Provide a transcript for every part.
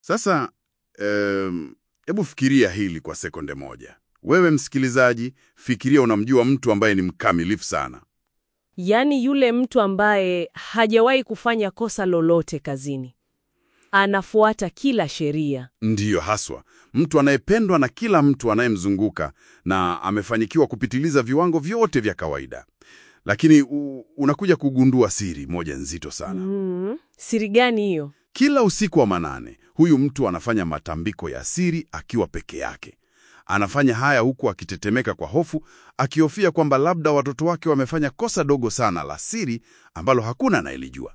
Sasa em, hebu fikiria hili kwa sekunde moja. Wewe msikilizaji, fikiria unamjua mtu ambaye ni mkamilifu sana. Yaani yule mtu ambaye hajawahi kufanya kosa lolote kazini, anafuata kila sheria. Ndiyo haswa, mtu anayependwa na kila mtu anayemzunguka na amefanikiwa kupitiliza viwango vyote vya kawaida. Lakini u, unakuja kugundua siri moja nzito sana. Mm, siri gani hiyo? Kila usiku wa manane, huyu mtu anafanya matambiko ya siri akiwa peke yake. Anafanya haya huku akitetemeka kwa hofu, akihofia kwamba labda watoto wake wamefanya kosa dogo sana la siri ambalo hakuna anayelijua.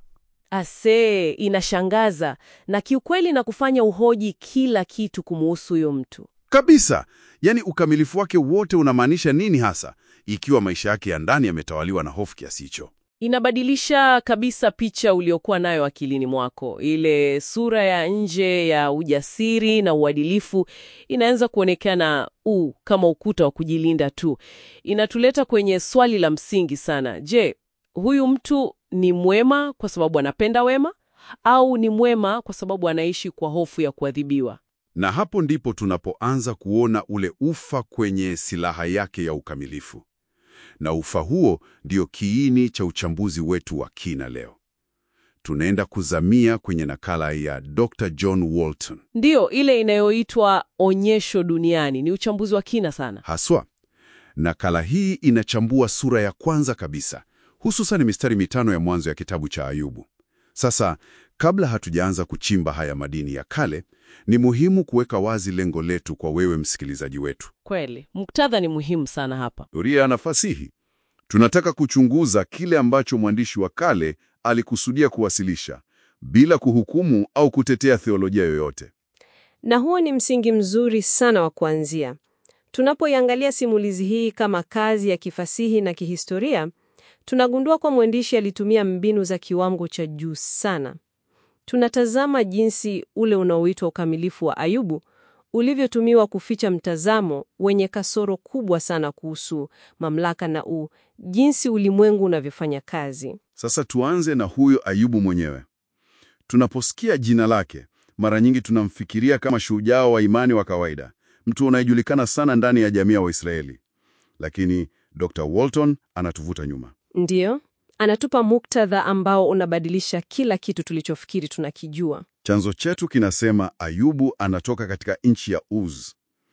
Ase, inashangaza na kiukweli na kufanya uhoji kila kitu kumuhusu huyo mtu. Kabisa. Yaani ukamilifu wake wote unamaanisha nini hasa, ikiwa maisha yake ya ndani yametawaliwa na hofu kiasi hicho? Inabadilisha kabisa picha uliokuwa nayo akilini mwako. Ile sura ya nje ya ujasiri na uadilifu inaanza kuonekana u kama ukuta wa kujilinda tu. Inatuleta kwenye swali la msingi sana. Je, huyu mtu ni mwema kwa sababu anapenda wema au ni mwema kwa sababu anaishi kwa hofu ya kuadhibiwa? Na hapo ndipo tunapoanza kuona ule ufa kwenye silaha yake ya ukamilifu. Na ufa huo ndio kiini cha uchambuzi wetu wa kina leo. Tunaenda kuzamia kwenye nakala ya Dr. John Walton. Ndiyo, ile inayoitwa Onyesho Duniani. Ni uchambuzi wa kina sana. Haswa, nakala hii inachambua sura ya kwanza kabisa, hususan mistari mitano ya mwanzo ya kitabu cha Ayubu. Sasa, kabla hatujaanza kuchimba haya madini ya kale, ni muhimu kuweka wazi lengo letu kwa wewe msikilizaji wetu. Kweli, muktadha ni muhimu sana hapa. Doria na fasihi. Tunataka kuchunguza kile ambacho mwandishi wa kale alikusudia kuwasilisha bila kuhukumu au kutetea theolojia yoyote. Na huo ni msingi mzuri sana wa kuanzia. Tunapoiangalia simulizi hii kama kazi ya kifasihi na kihistoria, tunagundua kwa mwandishi alitumia mbinu za kiwango cha juu sana. Tunatazama jinsi ule unaoitwa ukamilifu wa Ayubu ulivyotumiwa kuficha mtazamo wenye kasoro kubwa sana kuhusu mamlaka na u jinsi ulimwengu unavyofanya kazi. Sasa tuanze na huyo Ayubu mwenyewe. Tunaposikia jina lake, mara nyingi tunamfikiria kama shujaa wa imani wa kawaida, mtu anayejulikana sana ndani ya jamii ya Waisraeli. Lakini Dr. Walton anatuvuta nyuma. Ndiyo, anatupa muktadha ambao unabadilisha kila kitu tulichofikiri tunakijua. Chanzo chetu kinasema Ayubu anatoka katika nchi ya Uz.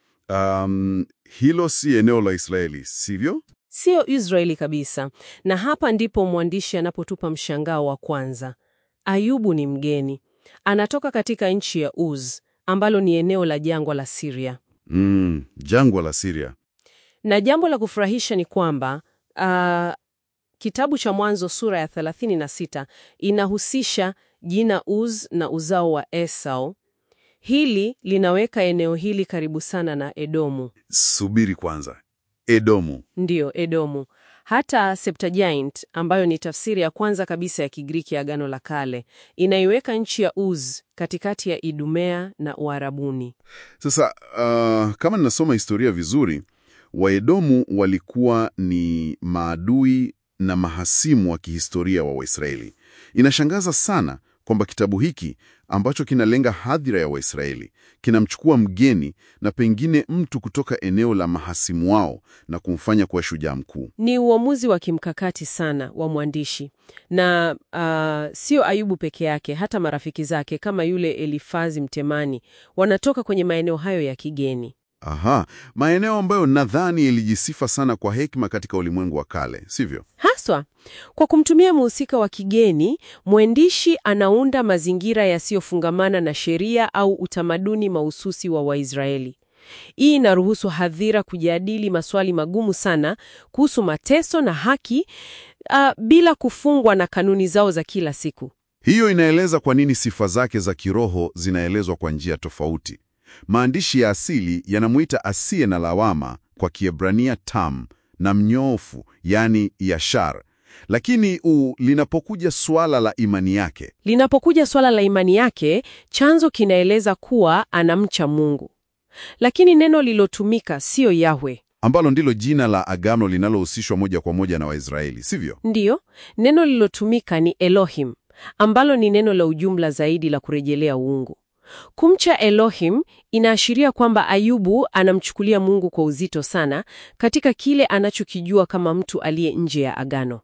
Um, hilo si eneo la Israeli, sivyo? Siyo Israeli kabisa. Na hapa ndipo mwandishi anapotupa mshangao wa kwanza. Ayubu ni mgeni, anatoka katika nchi ya Uz ambalo ni eneo la jangwa la Siria. Mm, jangwa la Siria. Na jambo la kufurahisha ni kwamba ah, kitabu cha Mwanzo sura ya 36 inahusisha jina Uz na uzao wa Esau. Hili linaweka eneo hili karibu sana na Edomu. Subiri kwanza. Edomu. Ndiyo, Edomu. Hata Septuagint ambayo ni tafsiri ya kwanza kabisa ya Kigiriki ya Agano la Kale inaiweka nchi ya Uz katikati ya Idumea na Uarabuni. Sasa uh, kama ninasoma historia vizuri, Waedomu walikuwa ni maadui na mahasimu wa kihistoria wa Waisraeli. Inashangaza sana kwamba kitabu hiki ambacho kinalenga hadhira ya Waisraeli kinamchukua mgeni na pengine mtu kutoka eneo la mahasimu wao na kumfanya kuwa shujaa mkuu. Ni uamuzi wa kimkakati sana wa mwandishi, na uh, sio Ayubu peke yake, hata marafiki zake kama yule Elifazi Mtemani wanatoka kwenye maeneo hayo ya kigeni. Aha, maeneo ambayo nadhani ilijisifa sana kwa hekima katika ulimwengu wa kale, sivyo? Haswa kwa kumtumia mhusika wa kigeni, mwandishi anaunda mazingira yasiyofungamana na sheria au utamaduni mahususi wa Waisraeli. Hii inaruhusu hadhira kujadili maswali magumu sana kuhusu mateso na haki uh, bila kufungwa na kanuni zao za kila siku. Hiyo inaeleza kwa nini sifa zake za kiroho zinaelezwa kwa njia tofauti. Maandishi ya asili yanamuita asiye na lawama, kwa Kiebrania tam, na mnyoofu, yani yashar. Lakini u, linapokuja suala la imani yake, Linapokuja swala la imani yake, chanzo kinaeleza kuwa anamcha Mungu, lakini neno lilotumika siyo Yahwe. ambalo ndilo jina la agano linalohusishwa moja kwa moja na Waisraeli, sivyo? Ndiyo, neno lilotumika ni Elohim, ambalo ni neno la ujumla zaidi la kurejelea uungu. Kumcha Elohim inaashiria kwamba Ayubu anamchukulia Mungu kwa uzito sana katika kile anachokijua kama mtu aliye nje ya agano.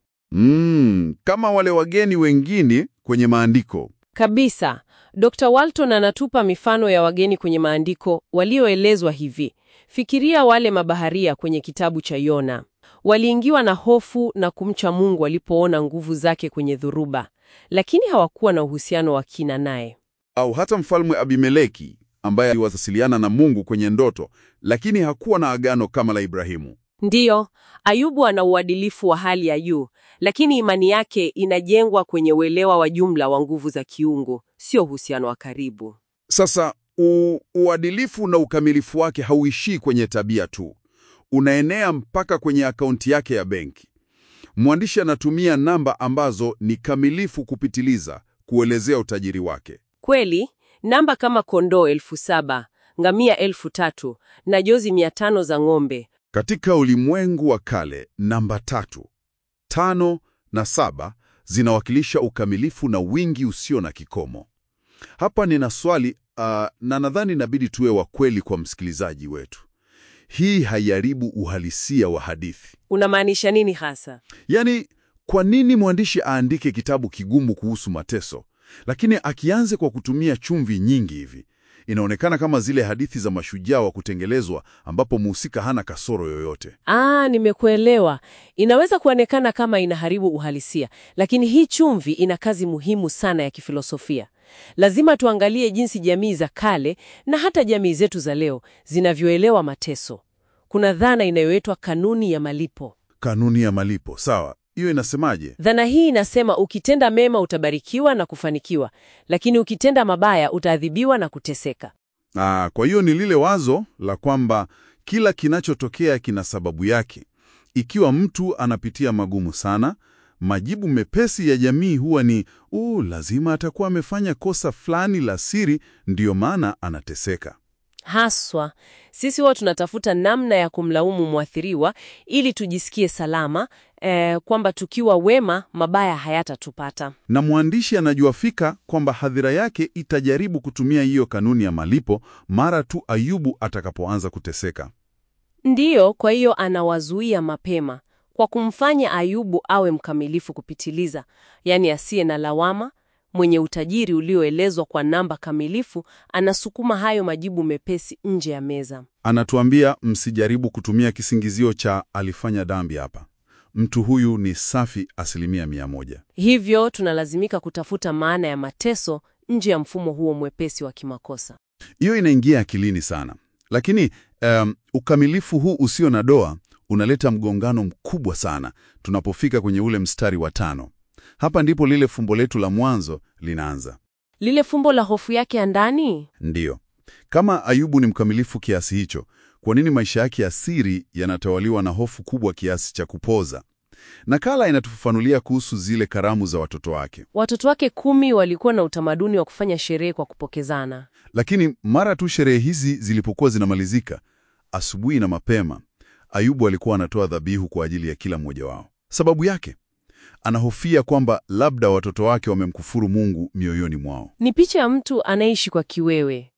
Mm, kama wale wageni wengine kwenye maandiko. Kabisa. Dr. Walton anatupa mifano ya wageni kwenye maandiko walioelezwa hivi. Fikiria wale mabaharia kwenye kitabu cha Yona. Waliingiwa na hofu na kumcha Mungu walipoona nguvu zake kwenye dhuruba, lakini hawakuwa na uhusiano wa kina naye. Au hata mfalme Abimeleki ambaye aliwasiliana na Mungu kwenye ndoto, lakini hakuwa na agano kama la Ibrahimu. Ndiyo, Ayubu ana uadilifu wa hali ya juu, lakini imani yake inajengwa kwenye uelewa wa jumla wa nguvu za kiungu, sio uhusiano wa karibu. Sasa u, uadilifu na ukamilifu wake hauishii kwenye tabia tu, unaenea mpaka kwenye akaunti yake ya benki. Mwandishi anatumia namba ambazo ni kamilifu kupitiliza kuelezea utajiri wake. Kweli, namba kama kondoo elfu saba, ngamia elfu tatu na jozi mia tano za ng'ombe. Katika ulimwengu wa kale, namba tatu, tano na saba zinawakilisha ukamilifu na wingi usio na kikomo. Hapa nina swali uh, na nadhani inabidi tuwe wa kweli kwa msikilizaji wetu. Hii haiharibu uhalisia wa hadithi? Unamaanisha nini hasa? Yaani, kwa nini mwandishi aandike kitabu kigumu kuhusu mateso, lakini akianze kwa kutumia chumvi nyingi hivi? Inaonekana kama zile hadithi za mashujaa wa kutengelezwa ambapo mhusika hana kasoro yoyote. Ah, nimekuelewa. Inaweza kuonekana kama inaharibu uhalisia, lakini hii chumvi ina kazi muhimu sana ya kifilosofia. Lazima tuangalie jinsi jamii za kale na hata jamii zetu za leo zinavyoelewa mateso. Kuna dhana inayoitwa kanuni ya malipo. Kanuni ya malipo, sawa. Hiyo inasemaje? Dhana hii inasema ukitenda mema utabarikiwa na kufanikiwa, lakini ukitenda mabaya utaadhibiwa na kuteseka. Ah, kwa hiyo ni lile wazo la kwamba kila kinachotokea kina sababu yake. Ikiwa mtu anapitia magumu sana, majibu mepesi ya jamii huwa ni uu, lazima atakuwa amefanya kosa fulani la siri, ndiyo maana anateseka. Haswa sisi huwa tunatafuta namna ya kumlaumu mwathiriwa ili tujisikie salama eh, kwamba tukiwa wema mabaya hayatatupata. Na mwandishi anajua fika kwamba hadhira yake itajaribu kutumia hiyo kanuni ya malipo mara tu Ayubu atakapoanza kuteseka. Ndiyo, kwa hiyo anawazuia mapema kwa kumfanya Ayubu awe mkamilifu kupitiliza, yaani asiye na lawama, mwenye utajiri ulioelezwa kwa namba kamilifu. Anasukuma hayo majibu mepesi nje ya meza. Anatuambia msijaribu kutumia kisingizio cha alifanya dhambi hapa. Mtu huyu ni safi asilimia mia moja. Hivyo tunalazimika kutafuta maana ya mateso nje ya mfumo huo mwepesi wa kimakosa. Hiyo inaingia akilini sana, lakini um, ukamilifu huu usio na doa unaleta mgongano mkubwa sana tunapofika kwenye ule mstari wa tano. Hapa ndipo lile fumbo letu la mwanzo linaanza. Lile fumbo la hofu yake ya ndani. Ndiyo, kama Ayubu ni mkamilifu kiasi hicho, kwa nini maisha yake ya siri yanatawaliwa na hofu kubwa kiasi cha kupoza? Nakala inatufafanulia kuhusu zile karamu za watoto wake, Watoto wake kumi walikuwa na utamaduni wa kufanya sherehe kwa kupokezana. lakini mara tu sherehe hizi zilipokuwa zinamalizika, asubuhi na mapema, Ayubu alikuwa anatoa dhabihu kwa ajili ya kila mmoja wao. Sababu yake, anahofia kwamba labda watoto wake wamemkufuru Mungu mioyoni mwao. Ni picha ya mtu anaishi kwa kiwewe.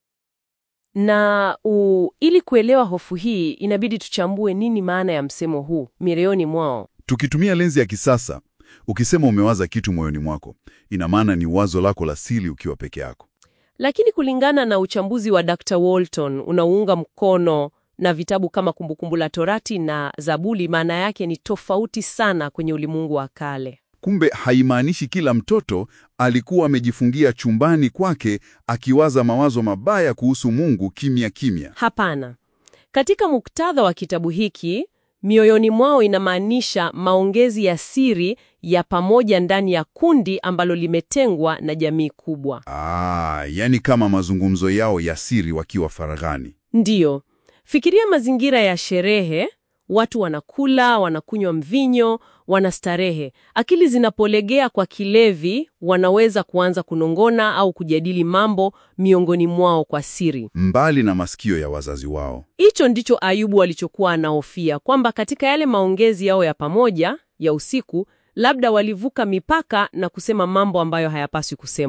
Na u, ili kuelewa hofu hii inabidi tuchambue nini maana ya msemo huu mioyoni mwao. Tukitumia lenzi ya kisasa, ukisema umewaza kitu moyoni mwako, ina maana ni wazo lako la siri ukiwa peke yako. Lakini kulingana na uchambuzi wa Dr. Walton unaounga mkono na vitabu kama Kumbukumbu la Torati na Zaburi, maana yake ni tofauti sana kwenye ulimwengu wa kale. Kumbe haimaanishi kila mtoto alikuwa amejifungia chumbani kwake akiwaza mawazo mabaya kuhusu Mungu kimya kimya. Hapana. Katika muktadha wa kitabu hiki, mioyoni mwao inamaanisha maongezi ya siri ya pamoja ndani ya kundi ambalo limetengwa na jamii kubwa. Ah, yani kama mazungumzo yao ya siri wakiwa faraghani. Ndiyo. Fikiria mazingira ya sherehe, watu wanakula, wanakunywa mvinyo, wanastarehe. Akili zinapolegea kwa kilevi, wanaweza kuanza kunongona au kujadili mambo miongoni mwao kwa siri. Mbali na masikio ya wazazi wao. Hicho ndicho Ayubu alichokuwa anahofia, kwamba katika yale maongezi yao ya pamoja ya usiku, labda walivuka mipaka na kusema mambo ambayo hayapaswi kusemwa.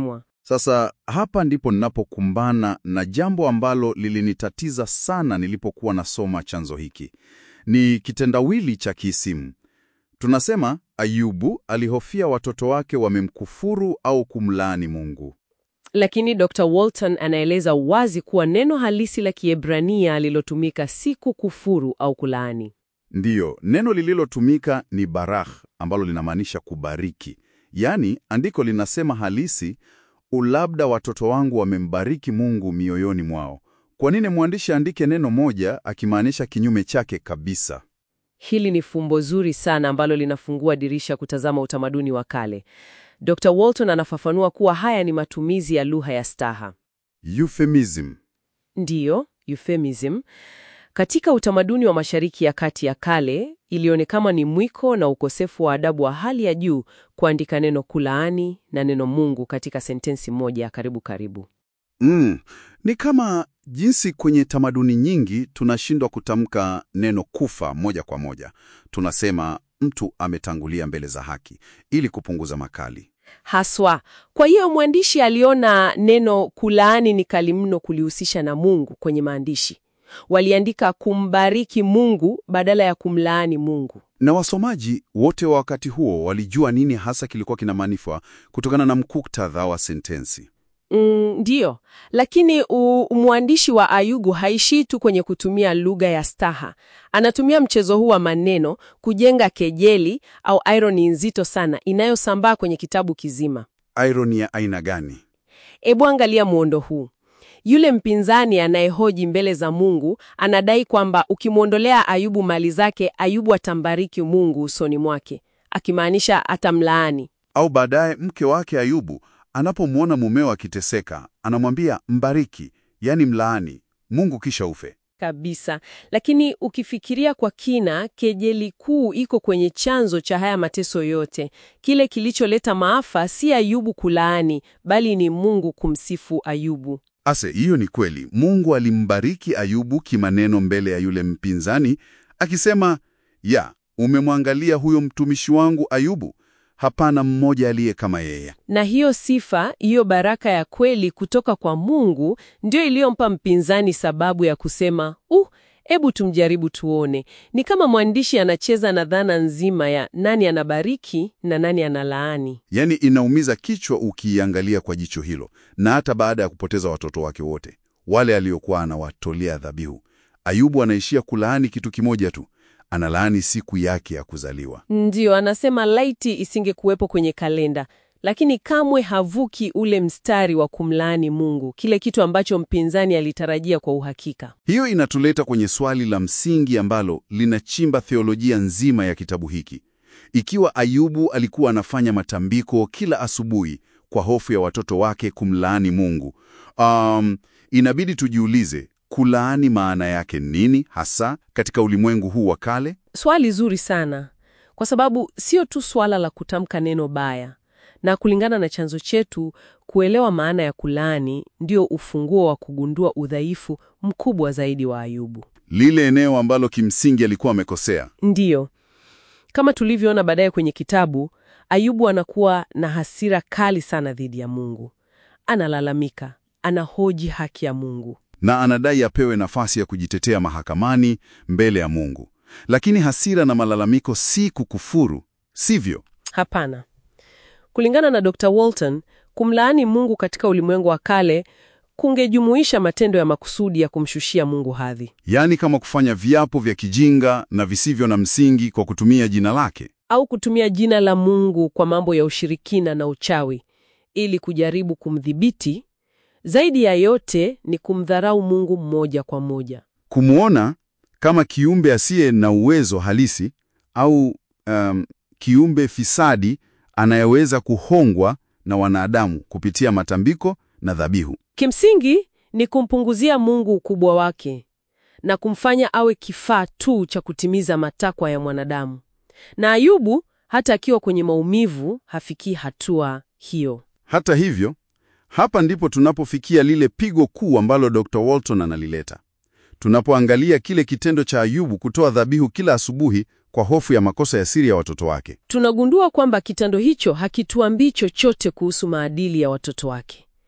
Sasa hapa ndipo ninapokumbana na jambo ambalo lilinitatiza sana nilipokuwa nasoma chanzo hiki. Ni kitendawili cha kiisimu. Tunasema Ayubu alihofia watoto wake wamemkufuru au kumlaani Mungu. Lakini Dr. Walton anaeleza wazi kuwa neno halisi la Kiebrania lilotumika si kukufuru au kulaani. Ndiyo, neno lililotumika ni barakh ambalo linamaanisha kubariki. Yaani, andiko linasema halisi, ulabda watoto wangu wamembariki Mungu mioyoni mwao. Kwa nini mwandishi aandike neno moja akimaanisha kinyume chake kabisa? Hili ni fumbo zuri sana ambalo linafungua dirisha kutazama utamaduni wa kale. Dr. Walton anafafanua kuwa haya ni matumizi ya lugha ya staha. Euphemism. Ndiyo, euphemism. Katika utamaduni wa Mashariki ya Kati ya kale, ilionekana ni mwiko na ukosefu wa adabu wa hali ya juu kuandika neno kulaani na neno Mungu katika sentensi moja ya karibu karibu. Mm, ni kama jinsi kwenye tamaduni nyingi tunashindwa kutamka neno kufa moja kwa moja. Tunasema mtu ametangulia mbele za haki ili kupunguza makali. Haswa. Kwa hiyo mwandishi aliona neno kulaani ni kali mno kulihusisha na Mungu kwenye maandishi. Waliandika kumbariki Mungu badala ya kumlaani Mungu. Na wasomaji wote wa wakati huo walijua nini hasa kilikuwa kinamaanishwa kutokana na muktadha wa sentensi. Mm, ndiyo, lakini u, mwandishi wa Ayubu haishii tu kwenye kutumia lugha ya staha. Anatumia mchezo huu wa maneno kujenga kejeli au ironi nzito sana inayosambaa kwenye kitabu kizima. Ironi ya aina gani? Ebu angalia muundo huu. Yule mpinzani anayehoji mbele za Mungu anadai kwamba ukimwondolea Ayubu mali zake, Ayubu atambariki Mungu usoni mwake, akimaanisha atamlaani. Au baadaye mke wake Ayubu anapomwona mumeo akiteseka, anamwambia mbariki, yani mlaani Mungu kisha ufe. Kabisa. Lakini ukifikiria kwa kina, kejeli kuu iko kwenye chanzo cha haya mateso yote. Kile kilicholeta maafa si Ayubu kulaani, bali ni Mungu kumsifu Ayubu. Ase, hiyo ni kweli. Mungu alimbariki Ayubu kimaneno mbele ya yule mpinzani, akisema, ya umemwangalia huyo mtumishi wangu Ayubu, hapana mmoja aliye kama yeye. Na hiyo sifa, hiyo baraka ya kweli kutoka kwa Mungu ndio iliyompa mpinzani sababu ya kusema, uh, hebu tumjaribu tuone. Ni kama mwandishi anacheza na dhana nzima ya nani anabariki na nani analaani. Yaani inaumiza kichwa ukiiangalia kwa jicho hilo, na hata baada ya kupoteza watoto wake wote wale aliokuwa anawatolea dhabihu, Ayubu anaishia kulaani kitu kimoja tu, analaani siku yake ya kuzaliwa. Ndiyo, anasema laiti isingekuwepo kwenye kalenda, lakini kamwe havuki ule mstari wa kumlaani Mungu, kile kitu ambacho mpinzani alitarajia kwa uhakika. Hiyo inatuleta kwenye swali la msingi ambalo linachimba theolojia nzima ya kitabu hiki. Ikiwa Ayubu alikuwa anafanya matambiko kila asubuhi kwa hofu ya watoto wake kumlaani Mungu, um, inabidi tujiulize kulaani maana yake nini hasa katika ulimwengu huu wa kale? Swali zuri sana, kwa sababu sio tu swala la kutamka neno baya, na kulingana na chanzo chetu, kuelewa maana ya kulaani ndio ufunguo wa kugundua udhaifu mkubwa zaidi wa Ayubu. Lile eneo ambalo kimsingi alikuwa amekosea. Ndiyo, kama tulivyoona baadaye kwenye kitabu, Ayubu anakuwa na hasira kali sana dhidi ya Mungu. Analalamika, anahoji haki ya Mungu. na anadai apewe nafasi ya kujitetea mahakamani mbele ya Mungu. Lakini hasira na malalamiko si kukufuru, sivyo? Hapana. Kulingana na Dr. Walton, kumlaani Mungu katika ulimwengu wa kale kungejumuisha matendo ya makusudi ya kumshushia Mungu hadhi Yaani kama kufanya viapo vya kijinga na visivyo na msingi kwa kutumia jina lake. au kutumia jina la Mungu kwa mambo ya ushirikina na uchawi ili kujaribu kumdhibiti. Zaidi ya yote ni kumdharau Mungu moja kwa moja. Kumwona kama kiumbe asiye na uwezo halisi au um, kiumbe fisadi anayeweza kuhongwa na wanadamu kupitia matambiko na dhabihu. Kimsingi ni kumpunguzia Mungu ukubwa wake na kumfanya awe kifaa tu cha kutimiza matakwa ya mwanadamu. Na Ayubu hata akiwa kwenye maumivu hafikii hatua hiyo. Hata hivyo, hapa ndipo tunapofikia lile pigo kuu ambalo Dr. Walton analileta. Tunapoangalia kile kitendo cha Ayubu kutoa dhabihu kila asubuhi kwa hofu ya makosa ya siri ya watoto wake. Tunagundua kwamba kitendo hicho hakituambii chochote kuhusu maadili ya watoto wake.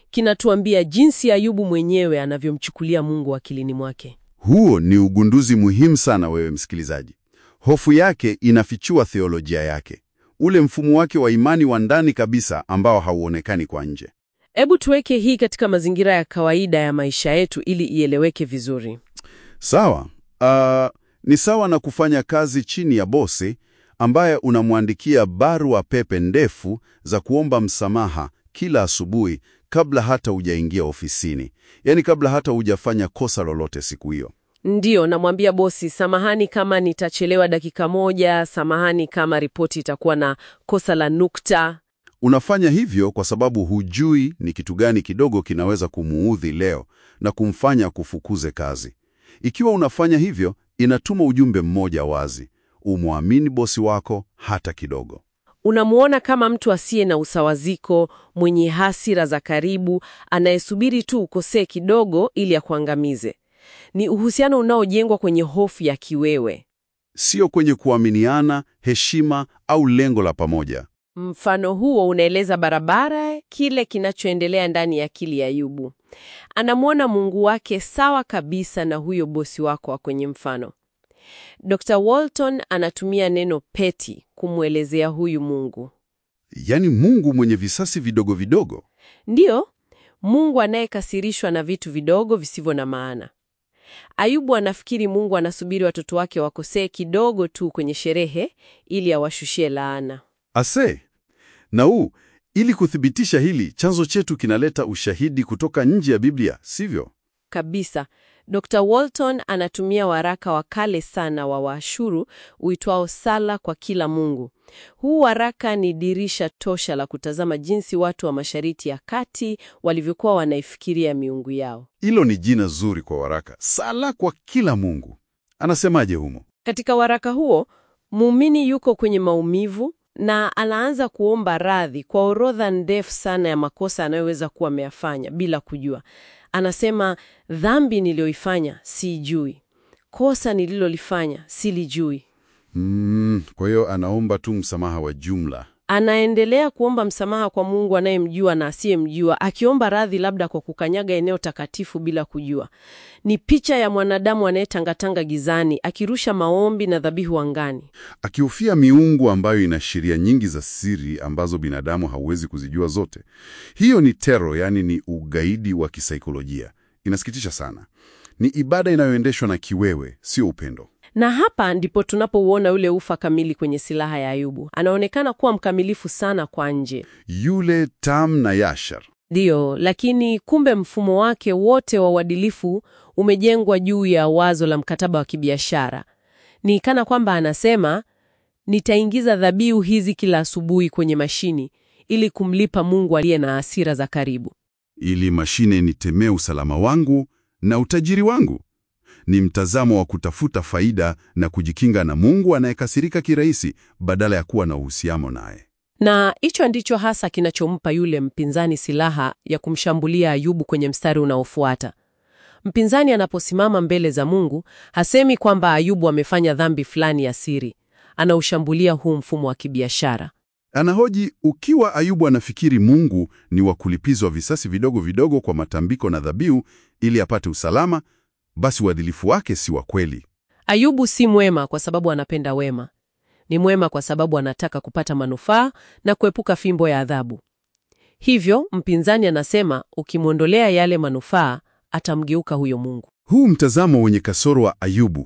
kinatuambia jinsi Ayubu mwenyewe anavyomchukulia Mungu akilini mwake. Huo ni ugunduzi muhimu sana, wewe msikilizaji. Hofu yake inafichua theolojia yake, ule mfumo wake wa imani wa ndani kabisa ambao hauonekani kwa nje. Hebu tuweke hii katika mazingira ya kawaida ya maisha yetu ili ieleweke vizuri. Sawa. Uh, ni sawa na kufanya kazi chini ya bosi ambaye unamwandikia barua pepe ndefu za kuomba msamaha kila asubuhi kabla hata hujaingia ofisini, yaani kabla hata hujafanya kosa lolote siku hiyo. Ndiyo, namwambia bosi, samahani kama nitachelewa dakika moja, samahani kama ripoti itakuwa na kosa la nukta. Unafanya hivyo kwa sababu hujui ni kitu gani kidogo kinaweza kumuudhi leo na kumfanya kufukuze kazi. Ikiwa unafanya hivyo, inatuma ujumbe mmoja wazi: umwamini bosi wako hata kidogo. Unamuona kama mtu asiye na usawaziko, mwenye hasira za karibu, anayesubiri tu ukosee kidogo ili akuangamize. Ni uhusiano unaojengwa kwenye hofu ya kiwewe. Sio kwenye kuaminiana, heshima au lengo la pamoja. Mfano huo unaeleza barabara kile kinachoendelea ndani ya akili ya Ayubu. Anamwona Mungu wake sawa kabisa na huyo bosi wako wa kwenye mfano. Dr. Walton anatumia neno peti kumwelezea huyu Mungu. Yaani Mungu mwenye visasi vidogo vidogo. Ndiyo, Mungu anayekasirishwa na vitu vidogo visivyo na maana. Ayubu anafikiri Mungu anasubiri watoto wake wakosee kidogo tu kwenye sherehe ili awashushie laana. Ase na huu, ili kuthibitisha hili, chanzo chetu kinaleta ushahidi kutoka nje ya Biblia, sivyo? Kabisa. Dr. Walton anatumia waraka wa kale sana wa Waashuru uitwao Sala kwa Kila Mungu. Huu waraka ni dirisha tosha la kutazama jinsi watu wa Mashariki ya Kati walivyokuwa wanaifikiria miungu yao. Hilo ni jina zuri kwa waraka, Sala kwa Kila Mungu. Anasemaje humo? Katika waraka huo, muumini yuko kwenye maumivu na anaanza kuomba radhi kwa orodha ndefu sana ya makosa anayoweza kuwa ameyafanya bila kujua. Anasema, dhambi niliyoifanya siijui, kosa nililolifanya silijui. Mm, kwa hiyo anaomba tu msamaha wa jumla. Anaendelea kuomba msamaha kwa Mungu anayemjua na asiyemjua, akiomba radhi labda kwa kukanyaga eneo takatifu bila kujua. Ni picha ya mwanadamu anayetangatanga gizani, akirusha maombi na dhabihu angani. Akihofia miungu ambayo ina sheria nyingi za siri ambazo binadamu hauwezi kuzijua zote. Hiyo ni tero, yaani ni ugaidi wa kisaikolojia. Inasikitisha sana. Ni ibada inayoendeshwa na kiwewe, sio upendo. Na hapa ndipo tunapouona ule ufa kamili kwenye silaha ya Ayubu. Anaonekana kuwa mkamilifu sana kwa nje, Yule Tam na Yashar. ndiyo, lakini kumbe mfumo wake wote wa uadilifu umejengwa juu ya wazo la mkataba wa kibiashara. Ni kana kwamba anasema, nitaingiza dhabihu hizi kila asubuhi kwenye mashini ili kumlipa Mungu aliye na hasira za karibu. ili mashine nitemee usalama wangu na utajiri wangu. Ni mtazamo wa kutafuta faida na kujikinga na Mungu anayekasirika kirahisi badala ya kuwa na uhusiano naye. Na hicho ndicho hasa kinachompa yule mpinzani silaha ya kumshambulia Ayubu kwenye mstari unaofuata. Mpinzani anaposimama mbele za Mungu, hasemi kwamba Ayubu amefanya dhambi fulani ya siri. Anaushambulia huu mfumo wa kibiashara. Anahoji, ukiwa Ayubu anafikiri Mungu ni wa kulipizwa visasi vidogo vidogo kwa matambiko na dhabihu ili apate usalama, basi uadilifu wake si wa kweli. Ayubu si mwema kwa sababu anapenda wema. Ni mwema kwa sababu anataka kupata manufaa na kuepuka fimbo ya adhabu. Hivyo mpinzani anasema ukimwondolea yale manufaa, atamgeuka huyo Mungu. Huu mtazamo wenye kasoro wa Ayubu,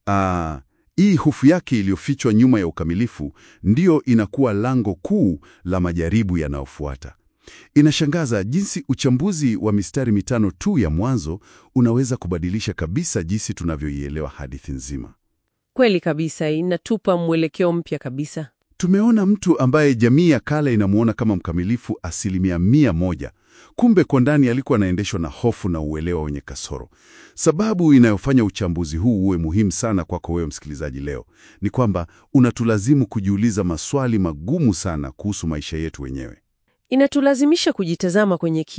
aa, hii hofu yake iliyofichwa nyuma ya ukamilifu, ndiyo inakuwa lango kuu la majaribu yanayofuata. Inashangaza jinsi uchambuzi wa mistari mitano tu ya mwanzo unaweza kubadilisha kabisa jinsi tunavyoielewa hadithi nzima. Kweli kabisa, inatupa mwelekeo mpya kabisa. Tumeona mtu ambaye jamii ya kale inamuona kama mkamilifu asilimia mia moja. Kumbe kwa ndani alikuwa anaendeshwa na hofu na uelewa wenye kasoro. Sababu inayofanya uchambuzi huu uwe muhimu sana kwako wewe msikilizaji leo ni kwamba unatulazimu kujiuliza maswali magumu sana kuhusu maisha yetu wenyewe. Inatulazimisha kujitazama kwenye kioo.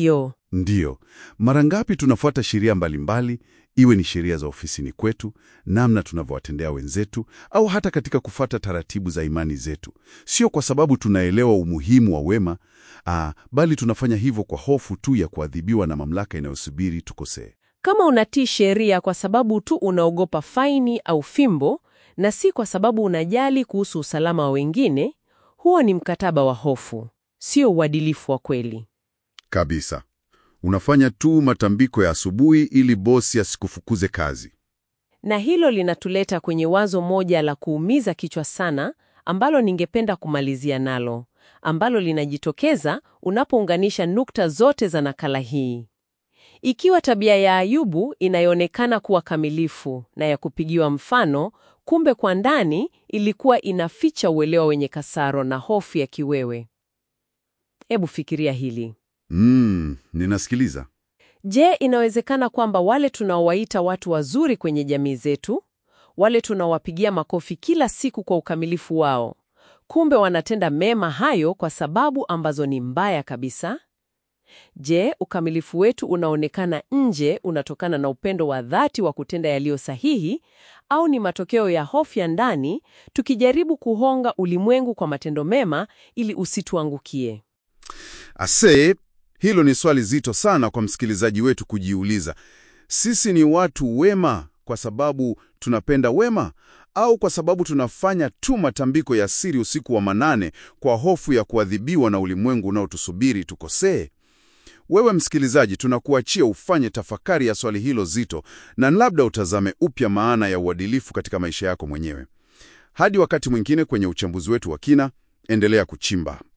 Ndiyo, mara ngapi tunafuata sheria mbalimbali, iwe ni sheria za ofisini kwetu, namna tunavyowatendea wenzetu, au hata katika kufuata taratibu za imani zetu, sio kwa sababu tunaelewa umuhimu wa wema, aa, bali tunafanya hivyo kwa hofu tu ya kuadhibiwa na mamlaka inayosubiri tukosee. Kama unatii sheria kwa sababu tu unaogopa faini au fimbo na si kwa sababu unajali kuhusu usalama wa wengine, huo ni mkataba wa hofu, sio uadilifu wa kweli. Kabisa. Unafanya tu matambiko ya asubuhi ili bosi asikufukuze kazi. Na hilo linatuleta kwenye wazo moja la kuumiza kichwa sana ambalo ningependa kumalizia nalo, ambalo linajitokeza unapounganisha nukta zote za nakala hii. Ikiwa tabia ya Ayubu inayoonekana kuwa kamilifu na ya kupigiwa mfano, kumbe kwa ndani ilikuwa inaficha uelewa wenye kasaro na hofu ya kiwewe. Hebu fikiria hili. Mm, ninasikiliza. Je, inawezekana kwamba wale tunaowaita watu wazuri kwenye jamii zetu, wale tunaowapigia makofi kila siku kwa ukamilifu wao, kumbe wanatenda mema hayo kwa sababu ambazo ni mbaya kabisa? Je, ukamilifu wetu unaonekana nje unatokana na upendo wa dhati wa kutenda yaliyo sahihi au ni matokeo ya hofu ya ndani tukijaribu kuhonga ulimwengu kwa matendo mema ili usituangukie? Ase, hilo ni swali zito sana kwa msikilizaji wetu kujiuliza. Sisi ni watu wema kwa sababu tunapenda wema au kwa sababu tunafanya tu matambiko ya siri usiku wa manane kwa hofu ya kuadhibiwa na ulimwengu unaotusubiri tukosee? Wewe msikilizaji, tunakuachia ufanye tafakari ya swali hilo zito na labda utazame upya maana ya uadilifu katika maisha yako mwenyewe. Hadi wakati mwingine kwenye uchambuzi wetu wa kina, endelea kuchimba.